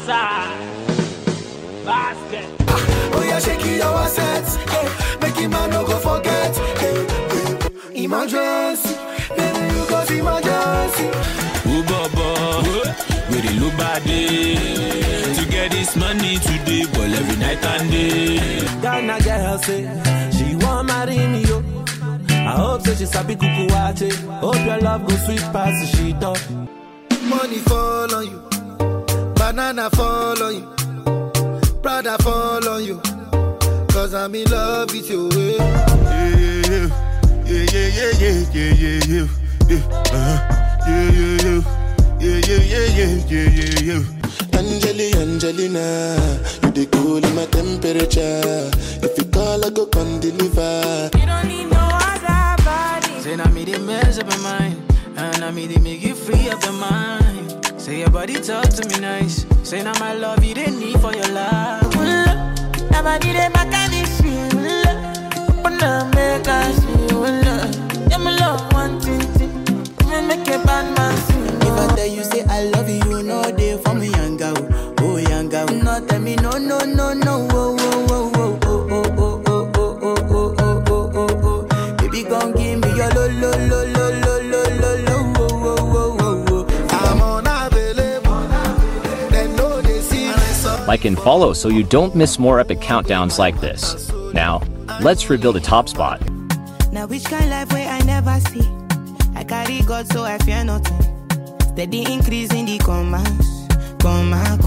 outside. Basket. Oh yeah, shake it your assets. Hey, make him man no go forget. Hey, hey. Emergency, baby you cause emergency. Who baba? Where the look body? To get this money today, but every night and day. Ghana girl say she want marry me yo. I hope say she sabi kuku wache. Hope your love go sweet past the sheet up. Money fall on you, banana fall on you, Prada fall on you. Cause I'm in love with you. eh. Yeah, yeah, yeah, yeah, yeah, yeah, yeah, yeah, uh-huh. yeah, yeah, yeah, yeah, yeah, yeah, yeah, yeah, yeah, yeah. Angeli, Angelina, you the cool in my temperature. If you call, I go come deliver. You don't need no other body. Say now me they mess up your mind, and I me they make you free up your mind. Say your body talk to me nice. Say now my love you didn't need for your life. Nobody they back at this shit. Open up, make us feel love. Yeah, my love one thing, thing. Me make a bad man sing. If I tell you say I love you, you know they for me young girl, oh young girl. No tell me no no no no, oh oh oh oh oh oh oh oh oh oh oh oh oh oh. Baby gon' give me your lo lo lo lo lo lo lo lo, oh oh oh oh oh. I'm unavailable. They know they see my son. Like and follow so you don't miss more epic countdowns like this. Now, let's reveal the top spot. Now which kind life where I never see? I carry God so I fear nothing. Steady increase in the commas, comma,